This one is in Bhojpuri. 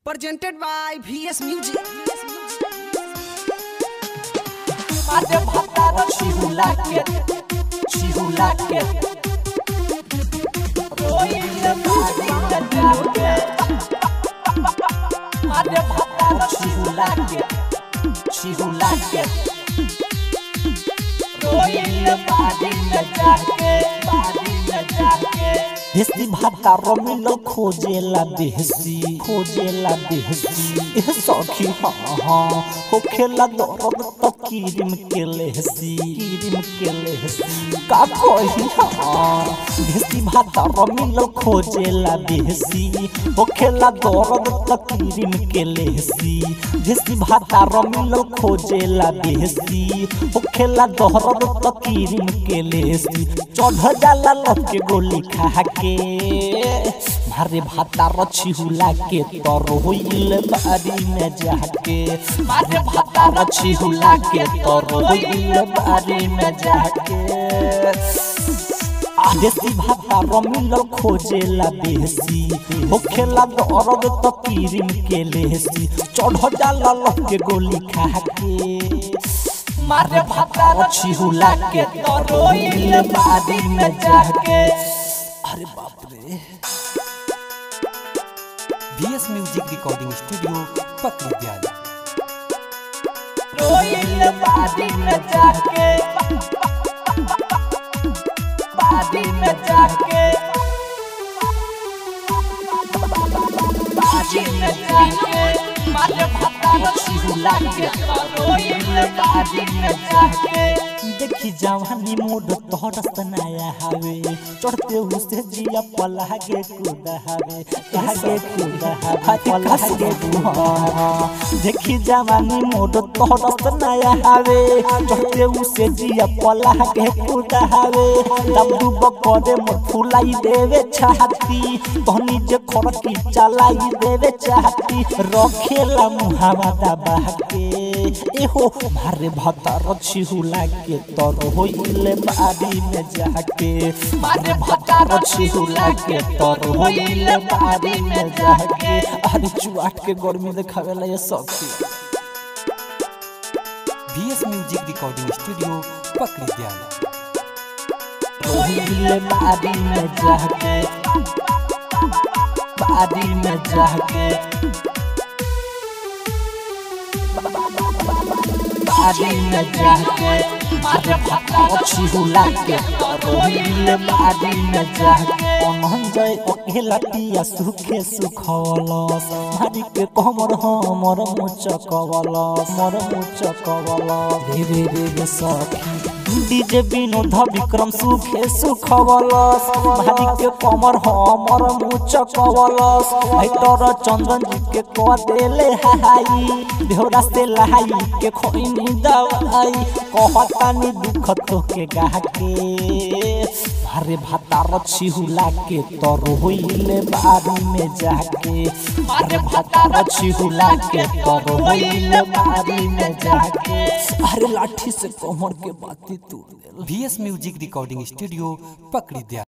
presented by VS Music. Mate bhatara chihulake, chihulake. Roile madinga jake. Mate bhatara chihulake, chihulake. Roile madinga jake, madinga jake. देसी भाता रमिलो खोजेला देसी खोजेला देसी ए सखी हाँ हाँ हो खेला दर्द तो कीरिम के लेहसी कीरिम के लेहसी का कही हाँ देसी भाता रमिलो खोजेला देसी हो खेला दर्द तो कीरिम के लेहसी देसी भाता रमिलो खोजेला देसी हो खेला दर्द तो कीरिम के लेहसी चढ़ जाला लग के गोली खा के मारे भाता रछी हुला के तर होइल बारी में जाके मारे भाता रछी हुला के तर होइल बारी में जाके देसी भाता रमिल खोजेला बेसी होखेला दर्द तो पीरिम के लेसी चढ़ जाला लग के गोली खा के मारे भाता रछी हुला के तर होइल बारी में जाके अरे बाप रे बीएस म्यूजिक रिकॉर्डिंग स्टूडियो पक विद्यालय रोइल बादी में जाके बादी में जाके बादी में जाके मारे भत्ता रखी हुला के रोइल बादी में जाके देखी जवानी मोड तोहर सनाया हवे चढ़ते उसे जिया पलागे कूदा हवे आगे कूदा हवे पलागे कूदा देखी जवानी मोड तोहर सनाया हवे चढ़ते उसे जिया पलागे कूदा हवे दम डूब करे मोर फुलाई देवे छाती तहनी जे खरकी चलाई देवे चाहती रखेला मुहावा दबा के एहो मारे भता रछी हुला के तर होइले बारी में जाके मारे भता रछी हुला के तर होइले बारी में जाके अरे चुआट के गर्मी देखावेला ये सखी बीएस म्यूजिक रिकॉर्डिंग स्टूडियो पक विद्यालय होइले बारी में जाके बारी में जाके बारी में जाके मारे भत्ता अच्छी हुला के रोइले बारी में जाके अनहन जाय अकेला पिया सुखे सुखवलस मारी के कमर हमर मुचकवलस मर मुचकवलस धीरे धीरे सखी डीजे विनोद विक्रम सुखे सुखवलस भारी के कमर हमर मुचकवलस हैटर चंदन जी के क देले हाई देहरा से लहाई के खोइनी दवाई कहतानी दुख तो के गाके मारे भाता रछी हुला के तर होइले बारी में जाके मारे भाता रछी हुला के तर होइले बारी में जाके अरे लाठी से कमर के बाती तोड़ देल बीएस म्यूजिक रिकॉर्डिंग स्टूडियो पक विद्यालय